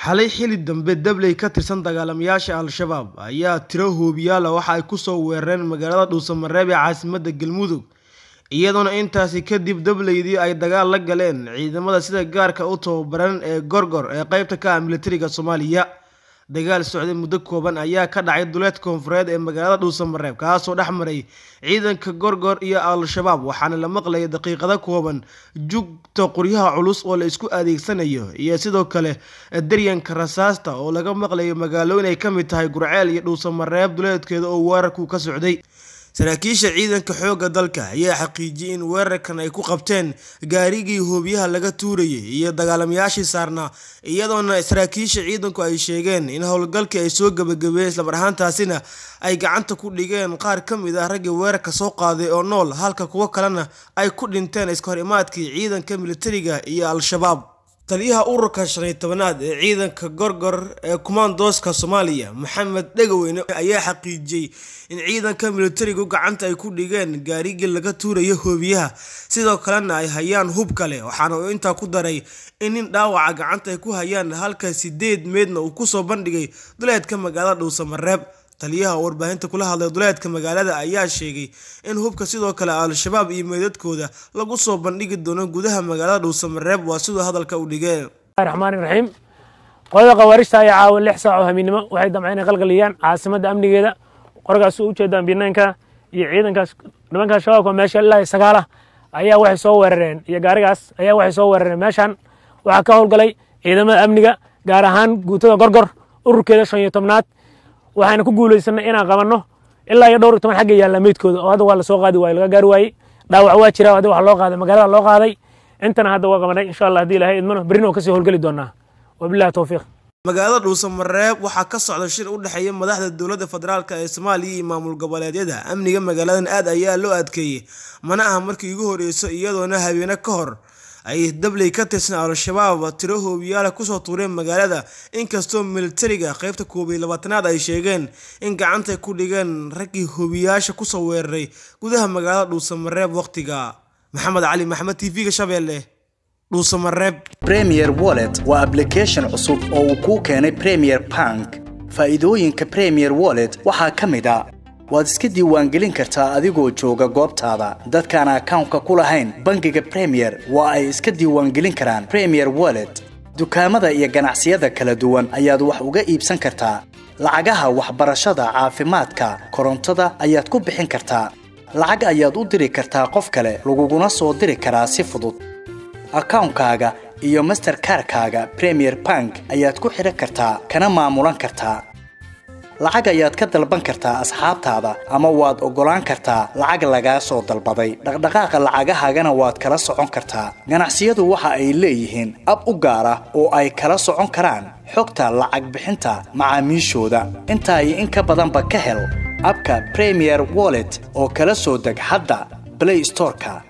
xalay xili dambe dabley ka tirsan dagaalamayaasha al-shabaab ayaa tiro hoobiyaala waxa ay kusoo weerareen magaalada dhuusamareeb ee caasimadda galmudug iyadoona intaasi kadib dableydii ay dagaal la galeen ciidamada sida gaarka u tababaran ee gorgor ee qeybta ka ah militariga soomaaliya dagaal socday muddo kooban ayaa ka dhacay duleed koonfureed ee magaalada dhuusamareeb kaasoo dhex maray ciidanka gorgor iyo al-shabaab waxaana la maqlayay daqiiqado kooban jugta qoryaha culus oo la isku adeegsanayo iyo sidoo kale daryanka rasaasta oo laga maqlayo magaalooyin ay ka mid tahay gurceel iyo dhuusamareeb duleedkeeda oo weerarku ka socday saraakiisha ciidanka xoogga dalka ayaa xaqiijiyey in weerarkan ay ku qabteen gaarigii hoobiyaha laga tuurayay iyo dagaalamayaashii saarnaa iyadoona saraakiisha ciidanku ay sheegeen in howlgalkii ay soo gebagabeeyeen islamar ahaantaasina ay gacanta ku dhigeen qaar ka mid ah raggii weerarka soo qaaday oo nool halka kuwo kalena ay ku dhinteen iska hor imaadkii ciidanka militariga iyo al-shabaab taliyaha ururka shan iyo tobanaad ee ciidanka gorgor ee kumaandooska soomaaliya maxamed dhegaweyne ayaa xaqiijiyey in ciidanka militarigu gacanta ay ku dhigeen gaarigii laga tuurayo hoobiyaha sidoo kalena ay hayaan hub kale waxaana uu intaa ku daray in nin dhaawaca gacanta ay ku hayaan halka sideed meedna uu kusoo bandhigay duleedka magaalada dhuusamareeb taliyaha oo warbaahinta kula hadlay duleedka magaalada ayaa sheegay in hubka sidoo kale al-shabaab iyo meedadkooda lagu soo bandhigi doono gudaha magaalada dhuusamareeb waa siduu hadalka u dhigeen raxmaani raxiim qolada khawaarijta ayaa caawa lix saac oo hamiidnimo waxay damceen inay qalqaliyaan caasimadda amnigeeda qorgaas u ujeedaan binaanka iyo ciidankaas nimanka shabaabka meesha ilaa sagaala ayaa waxay soo weerareen iyo gaarigaas ayaa waxay soo weerareen meeshan waxaa ka howlgalay ciidamada amniga gaar ahaan guutada gorgor ururkeeda shan iyo tobnaad waxayna ku guulaysanay inaan qabanno ilaa iyo dhowr iyo toban xagga yaalla meydkooda oo hadda waa lasoo qaadi waaye laga gaari waayey dhaawac waa jira hadda wax loo qaaday magaalada loo qaaday intana hadda waa qabanay insha allah haddii ilahay idmano berrina oo kasii howlgeli doonaa wabillahi towfiiq magaalada dhuusamareeb waxaa ka socda shir u dhexeeya madaxda dowladda federaalk ee soomaaliya iyo maamul goboleedyada amniga magaaladan aad ayaa loo adkeeyey mana aha markii ugu horeyso iyadoona habeene ka hor ay dabley ka tirsan al-shabaab tiro hoobiyaala kusoo tuureen magaalada inkastoo militariga qeybta koob iyo labaatanaad ay sheegeen in gacantay ku dhigeen raggii hoobiyaasha kusoo weeraray gudaha magaalada dhuusamareeb waqtiga maxamed cali maxamed t v-ga shabeelle dhuusamareeb premier wallet waa ablication cusub oo uu kuu keenay premier bank faa'iidooyinka premier wallet waxaa ka mid a waad iska diiwaangelin kartaa adigoo jooga goobtaada dadkaan akawnka ku lahayn bangiga premier waa ay iska diiwaangelin karaan premier wallet dukaamada iyo ganacsiyada kala duwan ayaad wax uga iibsan kartaa lacagaha waxbarashada caafimaadka korontada ayaad ku bixin kartaa lacag ayaad u diri kartaa qof kale laguguna soo diri karaa si fudud akawnkaaga iyo masterkarkaaga premier bank ayaad ku xidhan kartaa kana maamulan kartaa lacag ayaad ka dalban kartaa asxaabtaada ama waad oggolaan kartaa lacag lagaa soo dalbaday dhaqdhaqaaqa lacagahaagana waad kala socon kartaa ganacsiyadu waxa ay leeyihiin ab u gaar ah oo ay kala socon karaan xogta lacag bixinta macaamiishooda intaa iyo in ka badanba ka hel abka premier wallet oo kala soo deg hadda blay storeka